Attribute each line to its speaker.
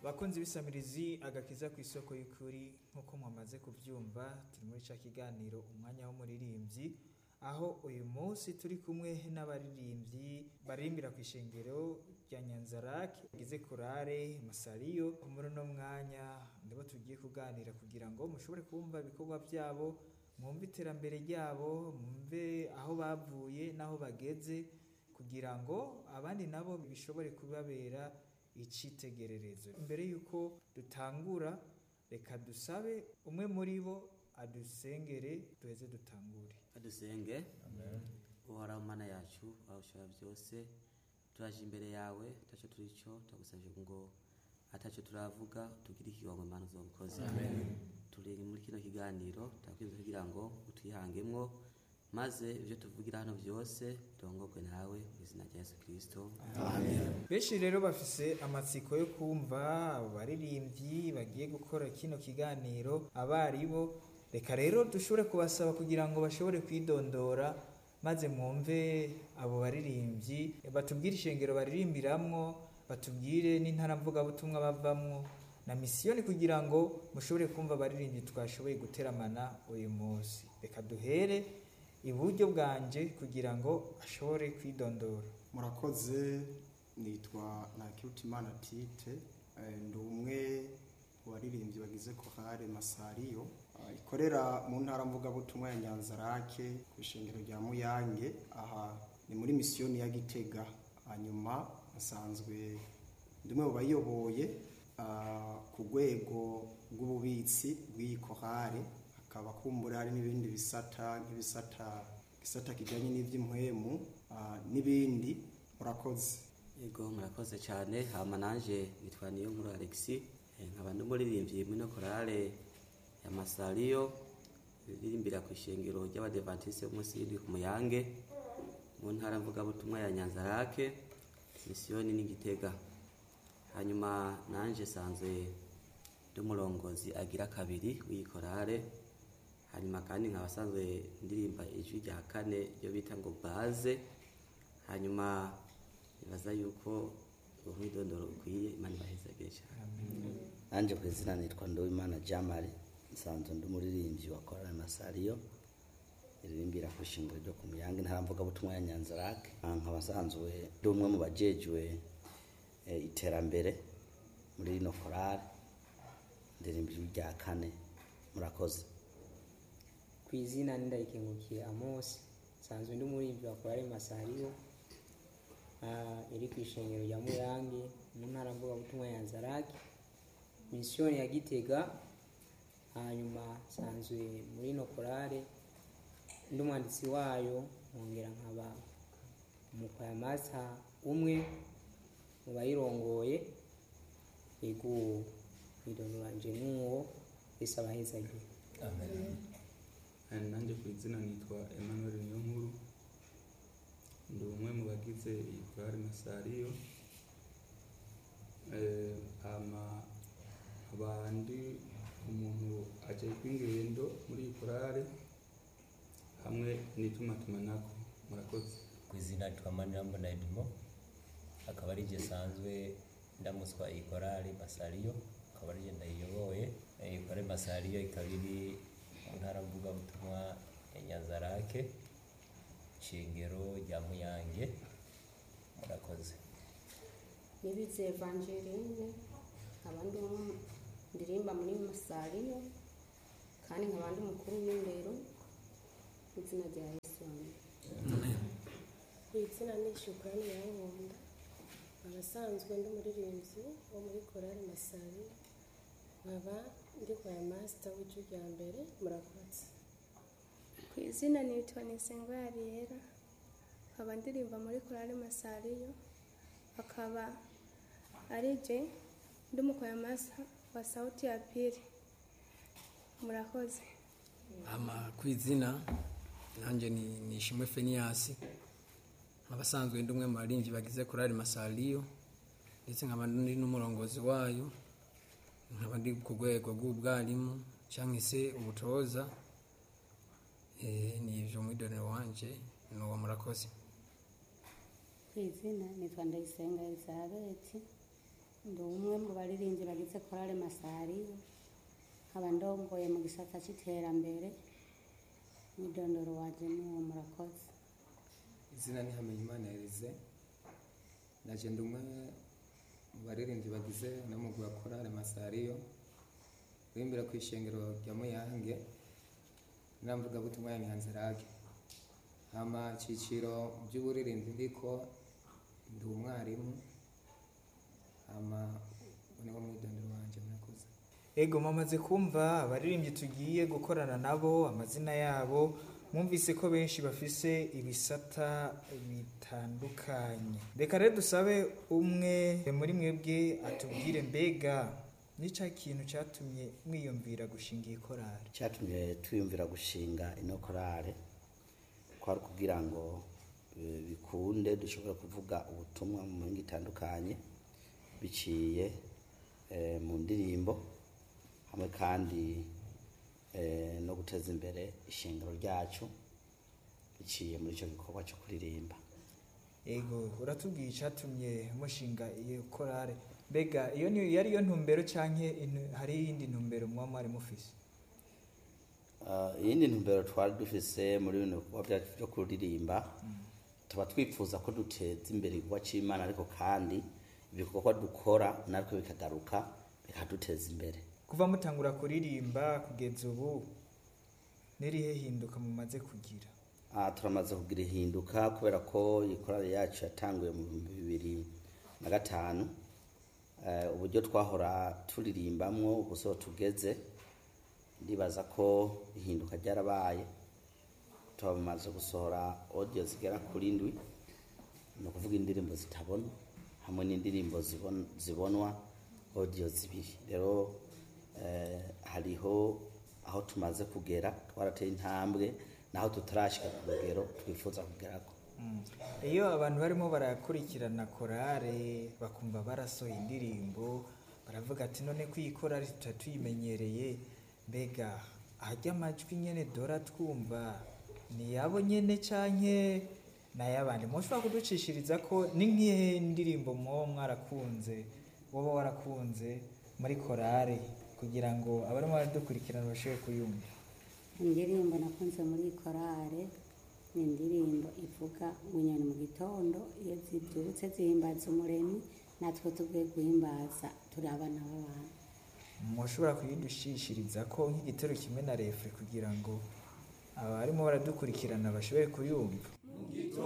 Speaker 1: bakunzi b'isamirizi agakiza ku isoko y'ukuri nk'uko mwamaze kubyumva turi muri cya kiganiro umwanya w'umuririmbyi aho uyu munsi turi kumwe n'abaririmbyi baririmbira ku ishengero rya nyanzarake gize kurare masariyo muri uno mwanya nibo tugiye kuganira kugira ngo mushobore kumva ibikorwa byabo mwumve iterambere ryabo mwumve aho bavuye n'aho bageze kugira ngo abandi nabo bishobore kubabera icyitegererezo mbere y'uko dutangura reka dusabe umwe muri bo adusengere duheze dutangure
Speaker 2: adusenge uhoraho mana yacu aho ushobora byose turaje imbere yawe atacyo turi cyo turagusabye ngo atacyo turavuga tugire ikigongo imana uzobukoze turi muri kino kiganiro turakwinze kugira ngo utwihangemwo maze ibyo tuvugira hano byose birongorwe nawe mu izina rya yesu kirisito
Speaker 1: benshi rero bafise amatsiko yo kumva abo baririmbyi bagiye gukora kino kiganiro abaribo reka rero dushobore kubasaba kugira ngo bashobore kwidondora maze mwumve abo baririmbyi batubwire ishengero baririmbiramwo batubwire n'intara mvugabutumwa bavamwo na misiyoni kugira ngo mushobore kumva abaririmbyi twashoboye guteramana uyu munsi reka duhere iburyo bwanje kugira ngo ashobore kwidondora
Speaker 3: murakoze nitwa nakirutimana tite eh, ndi umwe mu baririmbyi bagize kohare masariyo ah, ikorera mu ntara mvugabutumwa ya nyanzarake ku ishengero rya muyange aha ni muri misiyoni ya gitega hanyuma asanzwe ndi umwe mu bayiyoboye ah, ku rwego rw'ububitsi bw'iyi kohare hakaba kumbura hari n'ibindi bisata nk'ibisata gisata kijyanye n'iby'impwemu ah, n'ibindi murakoze
Speaker 2: yego murakoze cyane hama nanje nitwa niyo nkuru alexi Eh, nkaba ndi umuririmbyi muri no korale ya masariyo iririmbira ku ishengero ry'abadevantiste b'umunsi w'indwi ku muyange mu ntara mvugabutumwa ya nyanzarake misiyoni n'igitega hanyuma nanje sanzwe ndi umurongozi agira kabiri w'iyi korale hanyuma kandi nkaba asanzwe ndirimba ijwi rya kane ryo bita ngo baze hanyuma nibaza yuko umwidondoro ukwiye imana ibahezagire cyane
Speaker 4: nanjye ku izina nitwa nduwimana jamari nsanzwe ndi umuririmbyi wa korali masariyo iririmbira ku ishingiro ryo ku muyange ntaramvugabutumwa ya nyanzarake nkaba nsanzwe ndi umwe mu bajejwe eh, iterambere muri rino korali ndirimba ijwi rya kane murakoze
Speaker 5: ku izina nindayikengukiye amosi nsanzwe ndi umuririmbyi wa korali masariyo ah, iri ku ishengero rya muyange mu ntara mvugabutumwa ya nzarake misiyoni ya gitega hanyuma nsanzwe muri ino korale ndi umwanditsi wayo nkongera nkaba umukwaya masa umwe mu bayirongoye yego mwidondoranje n'uwo wese abahezagiye
Speaker 6: Hari nanjye ku izina nitwa Emmanuel Niyonkuru ndi umwe mu bagize iyi korali Masariyo Eh, hama abandi umuntu ajejwe ingendo muri iyi korali hamwe n'itumatumanako murakoze
Speaker 7: ku izina rya manirambona edmo akaba ari jye sanzwe ndamuswa iyi korali masariyo akaba ari jye ndayiyoboye iyi korali masariyo ikaba iri mu ntara mvugabutumwa ya nyanzarake shingiro rya muyange murakoze
Speaker 8: nibize evangeline nkaba ndi umwe ndirimba muri masariyo kandi nkaba ndi mukuru w'indero mu izina rya yesu amen
Speaker 9: ku izina ni shukurani ya nkunda abasanzwe ndi umuririmbyi wo muri korali masari nkaba ndi kwaya masita w'ijwi rya mbere murakoze
Speaker 10: ku izina nitwa nisengo yariyera nkaba ndirimba muri korali masariyo akaba ari je ndi umukwaya masa wa sauti ya pili murakoze
Speaker 11: ama ku izina nanjye ni ni ishimwe feniyasi abasanzwe ndi umwe mu baririmbyi bagize korali masariyo ndetse nkaba ndi n'umurongozi wayo nkaba ndi ku rwego rw'ubwarimu cyangwa se ubutoza Eh, ni ibyo mwidonero wanje ni uwo murakoze
Speaker 12: ku izina nitwa ndayisenga elizabeti
Speaker 8: ndi umwe mu baririmbyi bagize korale masariyo nkaba ndongoye mu gisata cy'iterambere mwidondoro waje n'uwo murakoze
Speaker 12: izina ni Hamenyimana Elize naje ndi umwe mu baririmbyi bagize n'umugwi wa korale masariyo urimbira ku ishengero rya muyange n'amvuga butumwa ya nyanzarage hama ciciro mu by'uburirimbyi ndiko ndi umwarimu hama niwo mwidondoro wanje murakoze
Speaker 1: ego mwamaze kumva abaririmbyi tugiye gukorana nabo amazina yabo mwumvise ko benshi bafise ibisata bitandukanye reka rero dusabe umwe muri mwebwe atubwire mbega nica kintu cyatumye mwiyumvira gushinga iyi korari
Speaker 4: cyatumye twiyumvira gushinga ino korale kwari kugira ngo eh, bikunde dushobore kuvuga ubutumwa mu mihinga itandukanye biciye eh, mu ndirimbo hamwe kandi eh, no guteza imbere ishingiro ryacu biciye muri icyo gikorwa cyo kuririmba
Speaker 1: ego uratubwiye icyatumye mushinga iyo korari mbega iyo ni yari yo ntumbero canke intu- hari iyindi ntumbero muba mwari mufise
Speaker 4: Ah, iyindi ntumbero twari dufise muri bino bikorwa byacu byo kuririmba tuba twifuza ko duteza imbere igikorwa cy'imana ariko kandi ibikorwa dukora natwe bikagaruka bikaduteza imbere
Speaker 1: kuva mutangura kuririmba kugeza ubu nirihe hinduka mumaze kugira
Speaker 4: Ah, turamaze kugira ihinduka kubera ko iyi korali yacu yatanguye mu bihumbi bibiri na gatanu Eh, uburyo twahora turirimbamwo ubuso tugeze ndibaza ko ihinduka ryarabaye turamaze gusohora audio zigera kuri ndwi ni ukuvuga indirimbo zitabona hamwe n'indirimbo zibon- zibonwa audio zibiri rero eh, hariho aho tumaze kugera twarateye intambwe naho tutarashika ku rugero twifuza kugerako
Speaker 1: iyo abantu barimo barakurikirana korale bakumva barasohoye indirimbo baravuga ati none ko iyi korale tutari tuyimenyereye mbega ahajya amajwi nyene dora twumva ni yabo nyene canke n'ay'abandi mushobora kuducishiriza ko ni nk'ihe ndirimbo mwoba mwarakunze woba warakunze muri korale kugira ngo abarimo baradukurikirana bashobore kuyumva
Speaker 8: indirimbo nakunze muri korale ni indirimbo ivuga ngo inyoni mu gitondo iyo zibyutse zihimbaza umuremyi natwe tugiye guhimbaza turi abana b'abantu
Speaker 1: mushobora kuyidushishiriza ko nk'igitero kimwe na refure kugira ngo abarimo baradukurikirana bashobore kuyumva